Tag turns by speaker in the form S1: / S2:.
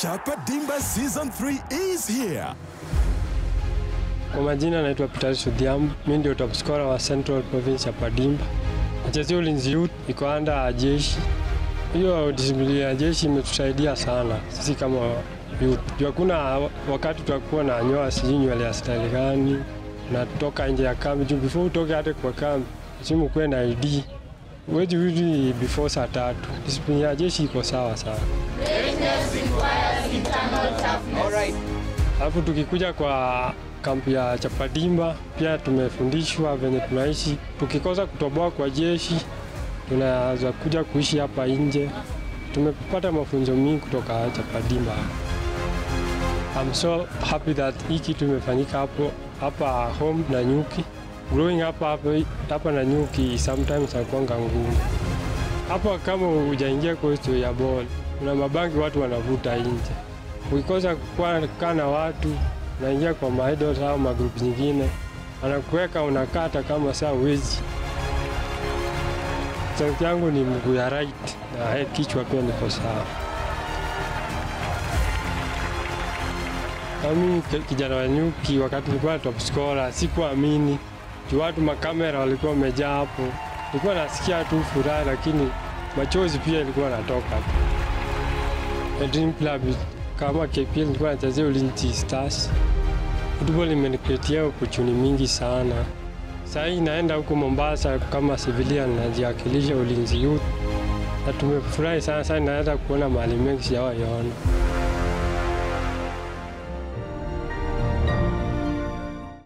S1: Chapa Dimba Season 3 is here.
S2: Kwa majina naitwa Peter Odhiambo, mimi ndio top scorer wa Central Province ya Padimba. Nachezea Ulinzi Youth, iko anda jeshi. Hiyo disiplini ya jeshi imetusaidia sana sisi kama youth. Juu hakuna wakati tutakuwa na nyoa sijui nywele ya style gani, natoka nje ya kambi. Juu before utoke hata kwa kambi, lazima ukuwe na ID. Huwezi rudi before saa tatu. Disiplini ya jeshi iko sawa sana. Alafu tukikuja kwa kampi ya Chapadimba pia tumefundishwa venye tunaishi. Tukikosa kutoboa kwa jeshi, tunaweza kuja kuishi hapa nje. Tumepata mafunzo mingi kutoka Chapadimba. I'm so happy that hii kitu imefanyika hapo hapa home na Nyuki. Growing up hapa, hapa na Nyuki sometimes hakuanga ngumu. Hapa kama hujaingia kwa history ya ball, kuna mabangi watu wanavuta nje. Ukikosa kukaa na watu unaingia kwa maidols au magrupu nyingine, anakuweka unakata kama saa uwezi. Strength yangu ni mguu ya right na kichwa pia niko sawa. Mimi kijana wa Nyuki, wakati nilikuwa top scorer, sikuamini juu watu makamera walikuwa wamejaa hapo. Nilikuwa nasikia tu furaha, lakini machozi pia ilikuwa natoka tu. A Dream Club kama KPL nilikuwa nachezea Ulinzi Stars. Football imenikreatia opportunity mingi sana. Saa hii naenda huko Mombasa kama civilian najiwakilisha Ulinzi Youth, na tumefurahi sana sana, naweza kuona mahali mengi sijawahi ona.